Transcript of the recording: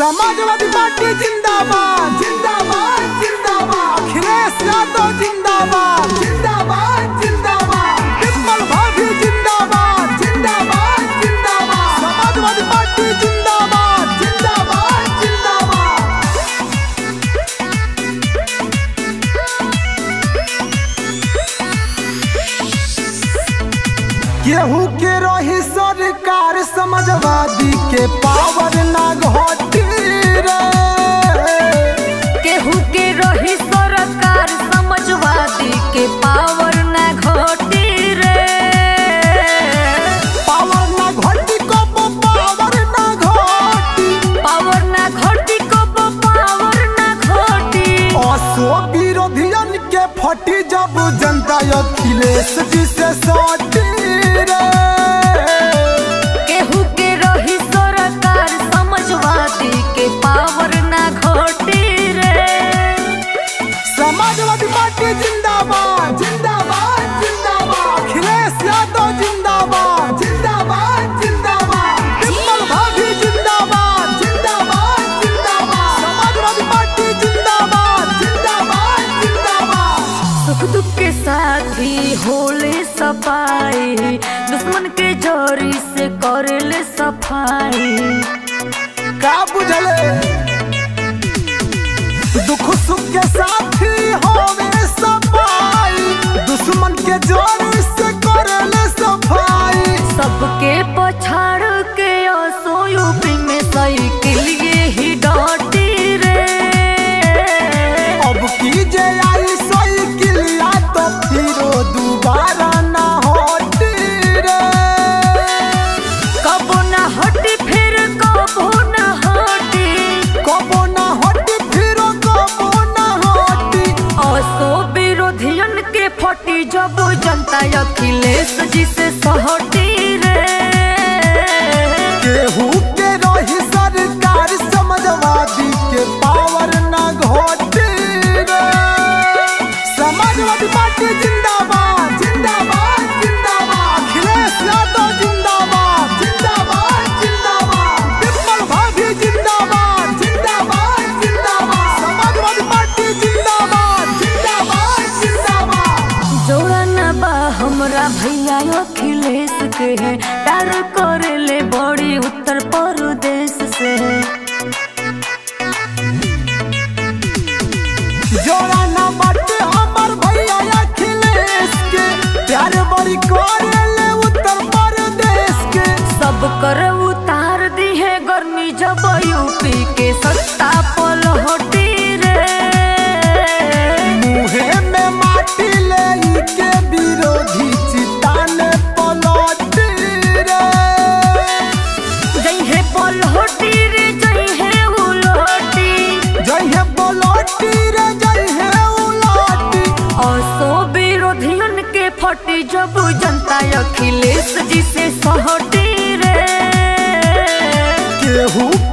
समाजवादी पार्टी जिंदाबाद जिंदाबाद जिंदाबाद अखिलेश यादव जिंदाबाद जिंदाबाद जिंदाबाद विमल भाभी जिंदाबाद जिंदाबाद जिंदाबाद समाजवादी पार्टी जिंदाबाद जिंदाबाद जिंदाबाद केहू के रही सरकार समाजवादी के पावर ना घटी रे केहू के रही सरकार समाजवादी के पावर ना घटी रे पावर ना घटी कब पावर ना घटी पावर ना घटी कब पावर ना घटी असो विरोधियन के फटी जब जनता अखिलेश जी से सटी रे केहू के रही सरकार समाजवादी के पावर ना घटी रे समाजवादी पार्टी जिंदाबाद जिंदाबाद जिंदाबाद अखिलेश यादव जिंदाबाद जिंदाबाद जिंदाबाद विमल भाभी जिंदाबाद जिंदाबाद जिंदाबाद समाजवादी पार्टी जिंदाबाद जिंदाबाद जिंदाबाद सुख दुख के साथी होले सफाई दुश्मन के जोरी से करेले सफाई का बुझले दुख सुख के साथी होवे सफाई दुश्मन के जोर से करले सफाई सबके पछाड़ के असो यूपी में साइकिल ये ही डॉटी रे अब की जे आई साइकिलिया तो फिरो दोबारा ना होती रे कबो ना हटी फिर कबो ना हटी कबो ना होती फिरो कबो ना होती असो विरोधियन के फटी जब जनता अखिलेश जी से सहटी रे केहू के रही सरकार समाजवादी के पावर ना घोटी रे समाजवादी पार्टी जिंदाबाद जिंदाबाद जिंदाबाद अखिलेश यादव जिंदाबाद जिंदाबाद जिंदाबाद विमल भाभी जिंदाबाद जिंदाबाद जिंदाबाद समाजवादी पार्टी जिंदाबाद जिंदाबाद जिंदाबाद जोड़ा न बा हमरा भैया अखिलेश के है प्यार करे ले बड़ी उत्तर प्रदेश से जोड़ा ना बाटे हमर भैया अखिलेश के प्यार बड़ी करेले उत्तर प्रदेश के सब कर उतार दी है गर्मी जब यूपी के सत्ता पलटी रे मुहे में माटी ले ई के विरोधी चिताने पलट रे जई है पलटी रे जई है उलटी जय है पलटी रे जय है उलटी असो विरोधियन के फटी जब जनता अखिलेश जी से सहटी रे केहू